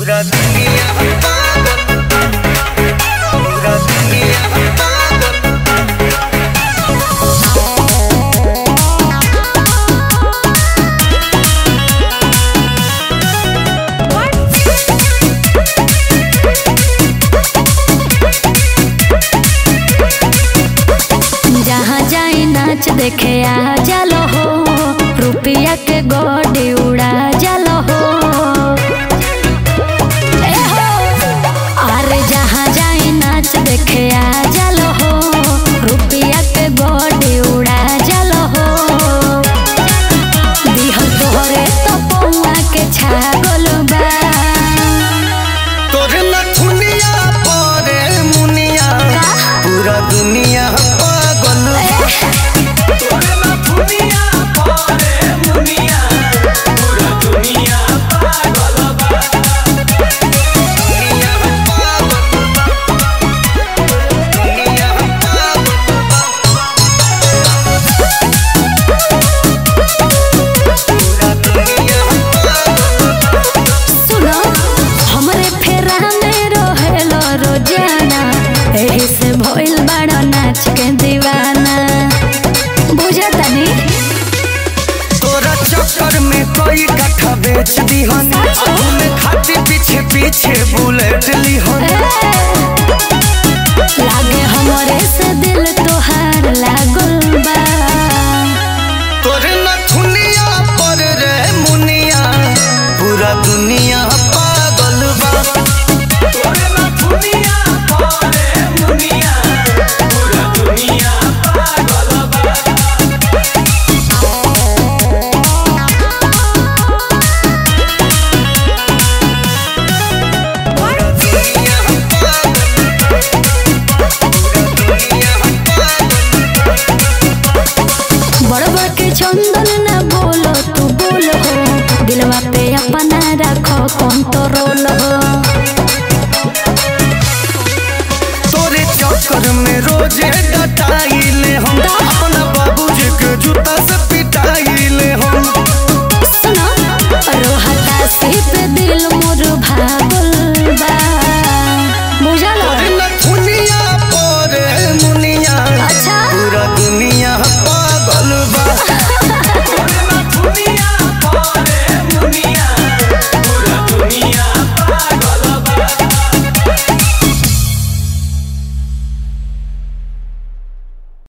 पूरा दुनिया पागल पूरा दुनिया पागल जहाँ जाई नाच देखे आ जालो हो रुपया के गोडी उड़ा जालो हो ए हो अरे जहाँ जाई नाच देखे आ जालो हो रुपया के गोडी उड़ा जालो हो दिहल तोहरे तो पौआ के छागल बा तोर नथुनिया परे मुनिया पूरा दुनिया पागल तोर नथुनिया परे मुनिया पूरा दुनिया पागल बा दुनिया पागल दुनिया पागल पूरा दुनिया पागल सुनो हमरे फेरा में रहेलो रोजाना एही से भइल बड़ा नाच के दीवाना बुझतनी तोरा चक्कर में कोई कट्ठा बेच दीहन घूमे खातिर पीछे पीछे बुलेट लीहन लागे हमरे से दिल तोहार लागल बा तोरे नथुनिया पर रे मुनिया पूरा दुनिया पागल बा तोरे नथुनिया पर रे मुनिया पूरा दुनिया पागल बा पूरा दुनिया पागल पूरा दुनिया पागल बड़ बड़ के चंदन ना बोलो तू बोल हो दिलवा पे अपना रखो कंट्रोल हो